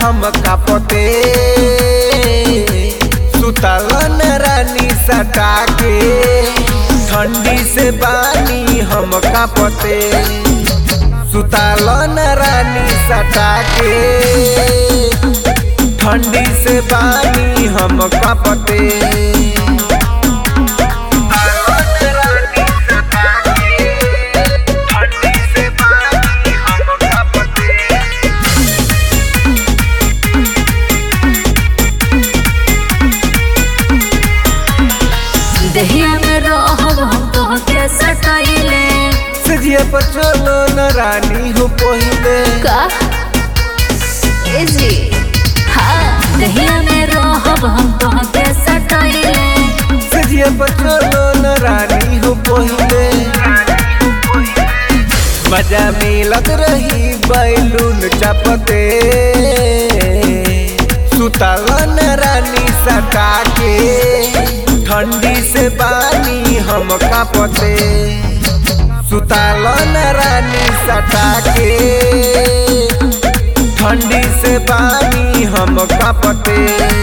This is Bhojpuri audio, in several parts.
हम कापते सुतलन रानी सटा के ठंडी से बानी हम कापते सुतलन रानी सटा के ठंडी से बानी हम कापते दहिया में रहब हम तोहके सटाइले सजिया पर चलो न रानी हो पहिले का ए जी हाँ दहिया में रहब हम तोहके सटाइले सजिया पर चलो न रानी हो पहिले मजा मिलत रही बैलून चपते सुतलन रानी सटा के ठंडी से बानी हम कापते सुतलन रानी सटा के ठंडी से बानी हम कापते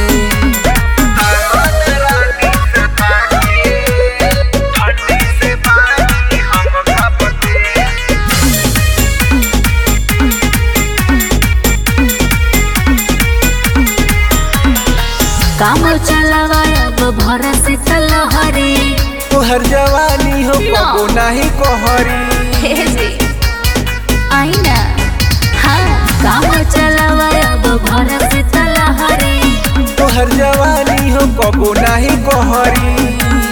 काम चलावा अब भर से तलहरी तोहर जवानी हो ना। कबो नाही कोहरी हे जी आई ना हाँ काम चलावा अब भर से तलहरी तोहर जवानी हो कबो नाही कोहरी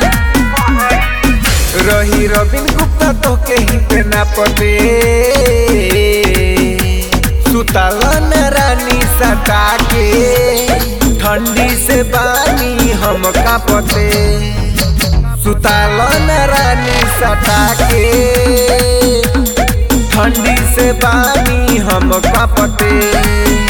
रही रविन गुप्ता तो के ही पे ना पते सुतलन रानी सटा के ठंडी से बानी हम कापते सुतलन रानी सटा के ठंडी से बानी हम कापते